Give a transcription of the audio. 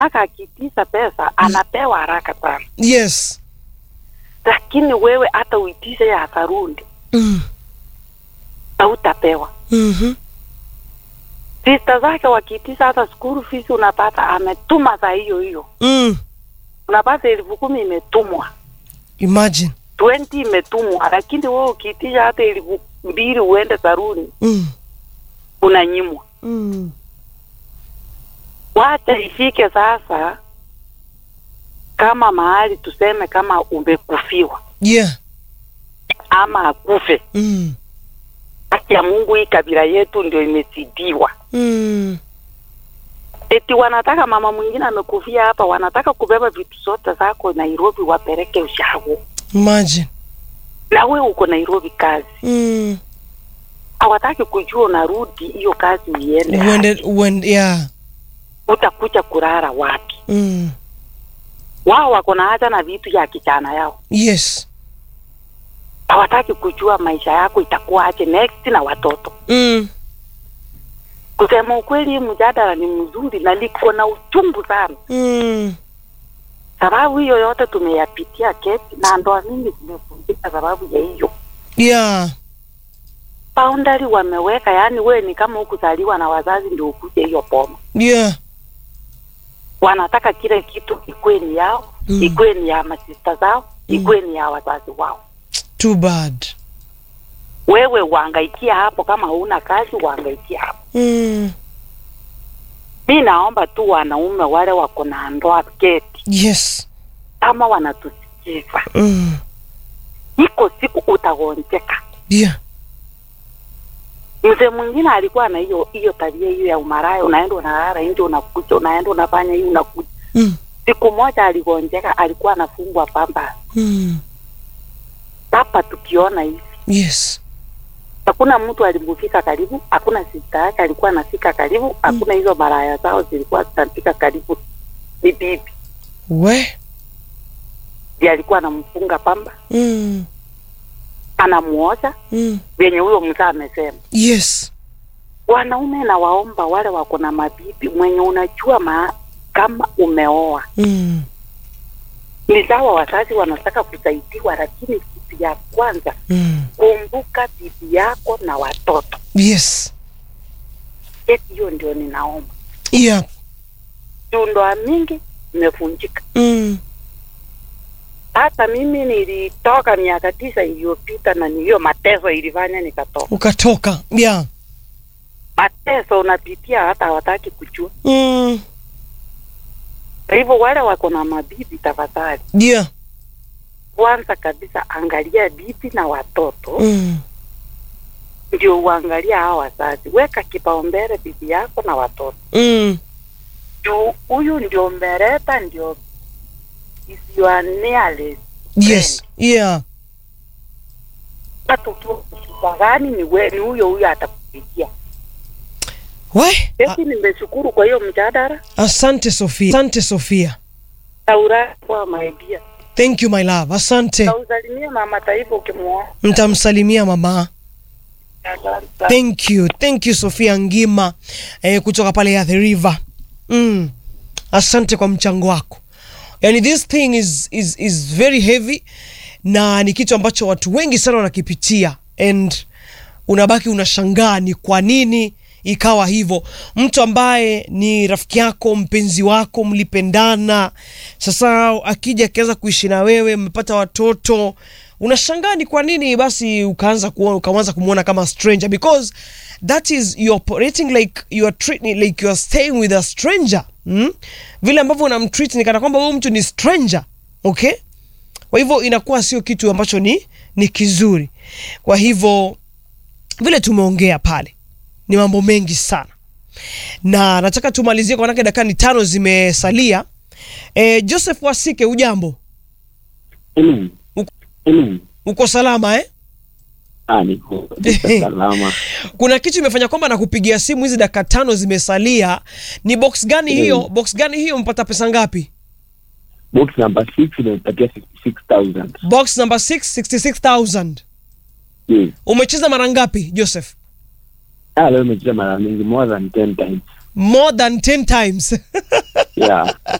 aka akiitisha pesa anapewa haraka sana, yes lakini wewe hata uitishe ya sarundi mm. hautapewa. mm-hmm. Sista zake wakiitisha hata school fees unapata ametuma saa hiyo hiyo, mm. unapata elfu kumi imetumwa, imagine 20 imetumwa, lakini wewe ukiitisha hata elfu mbili uende saruni mm. unanyimwa. Mm. Wacha ifike sasa, kama mahali tuseme kama umekufiwa yeah ama akufe, mm. haki ya Mungu, hii kabila yetu ndio imezidiwa. Mm. Eti wanataka mama mwingine amekufia hapa, wanataka kubeba vitu zote zako Nairobi wapeleke ushago, imagine na we uko Nairobi kazi, mm. hawataki kujua unarudi hiyo kazi iende, uende uende yeah utakuja kurara wapi? mm. Wao wako na haja na vitu ya kijana yao, yes hawataki kujua maisha yako itakuwaje next na watoto. mm. Kusema ukweli, hii mjadala ni mzuri na liko na uchungu sana, Mm. sababu hiyo yote tumeyapitia kesi na ndoa mingi zimevunjika sababu ya hiyo yeah boundary wameweka. Yani we ni kama hukuzaliwa na wazazi ndio ukuje hiyo boma, yeah wanataka kile kitu ikuwe ni yao Mm. ikuwe ni ya masista zao ikuwe ni ya wazazi wao. too bad Wewe uangaikia hapo, kama huna kazi uangaikia hapo. mm. Mi naomba tu wanaume wale wako na ndoa keti, yes kama wanatusikiza, mm. iko siku utagonjeka. yeah Mzee mwingine alikuwa na hiyo hiyo tabia hiyo ya umaraya, unaenda unalala nje, unakuja, unaenda unafanya hii, unakuja. mm. Siku moja aligonjeka, alikuwa anafungwa pamba Mm. hapa, tukiona hivi yes hakuna mtu alimufika karibu, hakuna sista yake alikuwa anafika karibu, hakuna hizo maraya zao zilikuwa zinafika karibu. Ni bibi we ndiye alikuwa anamfunga pamba, mm. anamuosha Mm. vyenye huyo mzee amesema. yes Wanaume na waomba wale wako na mabibi, mwenye unajua ma, kama umeoa mm. ni sawa, wazazi wanataka kusaidiwa, lakini kitu ya kwanza Mm. kumbuka bibi yako na watoto. yes Eti hiyo ndio ninaomba. yeah Juu ndoa mingi imevunjika. mm. Hata mimi nilitoka miaka tisa iliyopita, na ni hiyo mateso ilifanya nikatoka. ukatoka yeah Mateso unapitia hata hawataki kujua. mm. Kwa hivyo wale wako na mabibi, tafadhali, yeah kwanza kabisa angalia bibi na watoto mm. ndio uangalia hao wazazi. Weka kipaumbele bibi yako na watoto, Mm. juu huyu ndio mbereta, ndio is your nearest yes yeah hata ukiwa shida gani, ni we, ni huyo huyo atakupigia. we A- Basi nimeshukuru kwa hiyo mjadala. asante sofia asante sofia Taura kwa maibia thank you my love asante nausalimie mama taifa ukimwona. mtamsalimia mama Asante. thank you thank you sofia ngima eh, kutoka pale ya the river mm. asante kwa mchango wako yani this thing is, is, is very heavy na ni kitu ambacho watu wengi sana wanakipitia and unabaki unashangaa ni kwa nini ikawa hivyo mtu ambaye ni rafiki yako mpenzi wako mlipendana sasa akija akianza kuishi na wewe mmepata watoto unashangaa ni kwa nini basi ukaanza kuona ukaanza kumwona kama stranger because that is you're operating like you are treating like you are staying with a stranger mm? vile ambavyo unamtreat ni kana kwamba huyu mtu ni stranger okay kwa hivyo inakuwa sio kitu ambacho ni ni kizuri kwa hivyo vile tumeongea pale ni mambo mengi sana na nataka tumalizie kwa manake dakika ni tano zimesalia e, joseph wasike ujambo Amen. Uko- Amen. uko salama eh? Ah, niko kabisa salama. kuna kitu imefanya kwamba nakupigia simu hizi dakika tano zimesalia ni box gani hiyo Mm. box gani hiyo mpata pesa ngapi Box number 6 inapatia 66000. box number 6 66000 Yes. umecheza mara ngapi joseph Ah, leo nimecheza mara mingi more than 10 times. more than 10 times yeah